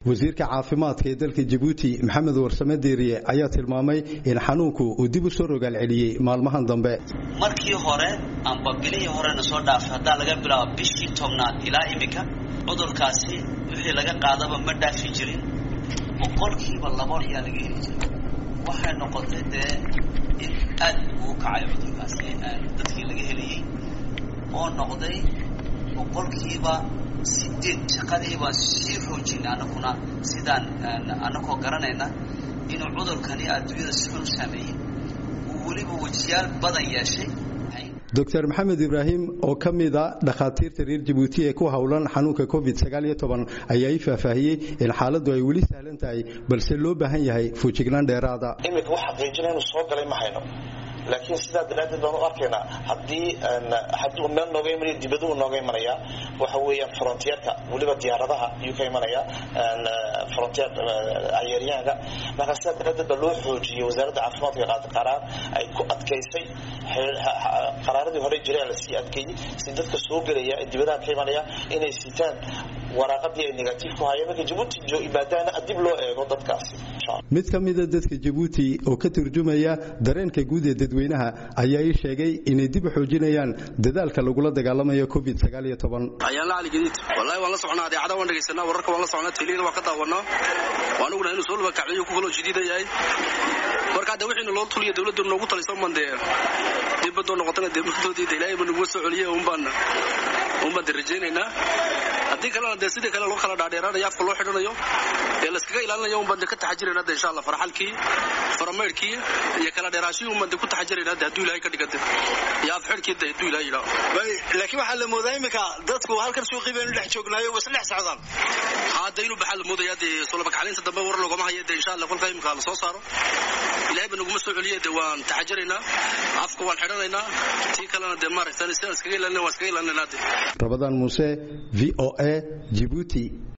wasiirka caafimaadka ee dalka jabuuti maxamed warsame deeriye ayaa tilmaamay in xanuunku uu dib u soo rogaal celiyey maalmahan dambe markii hore amba bilihii horena soo dhaafay haddaa laga bilaabo bishii tobnaad ilaa iminka cudurkaasi wixii laga qaadaba ma dhaafi jirin boqolkiiba labo ayaa laga heli jiray waxay noqotay dee in aad ugu kacay cudurkaasi dadkii laga helayey oo noqday boqolkiiba sideed shaqadii baan sii xoojinay anaguna sidaan anagoo garanayna inuu cudurkani adduunyada si xun u saameeyey uu weliba wejiyaal badan yeeshay doctor maxamed ibraahim oo ka mida dhakhaatiirta reer jabuuti ee ku howlan xanuunka covid ayaa ii faahfaahiyey in xaaladdu ay weli sahlan tahay balse loo baahan yahay fuujignaan dheeraada imika wax xaqiijina inuu soo galay ma hayno laakiin sidaa daraaddeed baan u arkaynaa haddii hadduu meel nooga imanaya dibaduu nooga imanaya waxa weeyaan frontierka weliba diyaaradaha ayuu ka imanaya frontier cayeeryaanka marka sidaa daraaddeed baa loo xoojiyey wasaaradda caafimaadka qaada qaraar ay ku adkaysay qaraaradii hore jiray la sii adkeeyey si dadka soo gelaya ee dibadaha ka imanaya inay sitaan waraaqadii ay negative ku hayeen marka jabuuti imaadaana dib loo eego dadkaasi mid ka mida dadka jabuuti oo ka turjumaya dareenka guud ee dadweynaha ayaa ii sheegay inay dib u xoojinayaan dadaalka lagula dagaalamayo covid ayaanla cali gadiid wallahi waan la socnaa adeecada waan dhegaysanaa wararka waan la socnaa teliyada waan ka daawanaa waan ognahay inuu soo laba kacbiyo ku kaloo jadiida yahay marka hadda wixiina loo tuliya dawladdu noogu taliso man dee dibadoo noqotana dee muddoodii de ilaahay ba nagu soo celiyey unbaan unbaan de rajaynaynaa haddii kalena dee sidii kale loo kala dhaadheeraanayo afka loo xidhanayo ee layskaga ilaalinayo unbaan de ka taxajirayna de insha allah farxalkii faramaydhkii iyo kala dheeraashihii unbaan de ku taxajirayna de hadduu ilahay ka dhigante iyo af xidhkii de hadduu ilahay yidhaho laakiin waxaa la moodaa iminka dadku halkan suuqii baynu dhex joognaayo was dhex socdaan hadda inuu baxaa la moodaya dee solobakaclaynta dambe war loogama hayo de insha allah kolka imika la soo saaro ilahay ba naguma soo celiye de waan taxajiraynaa afka waan xidhanaynaa tii kalena dee maaragtan sidaan iskaga ilaalina waan iskaga ilaalinaynaa de rabadaan muuse v o a jibuuti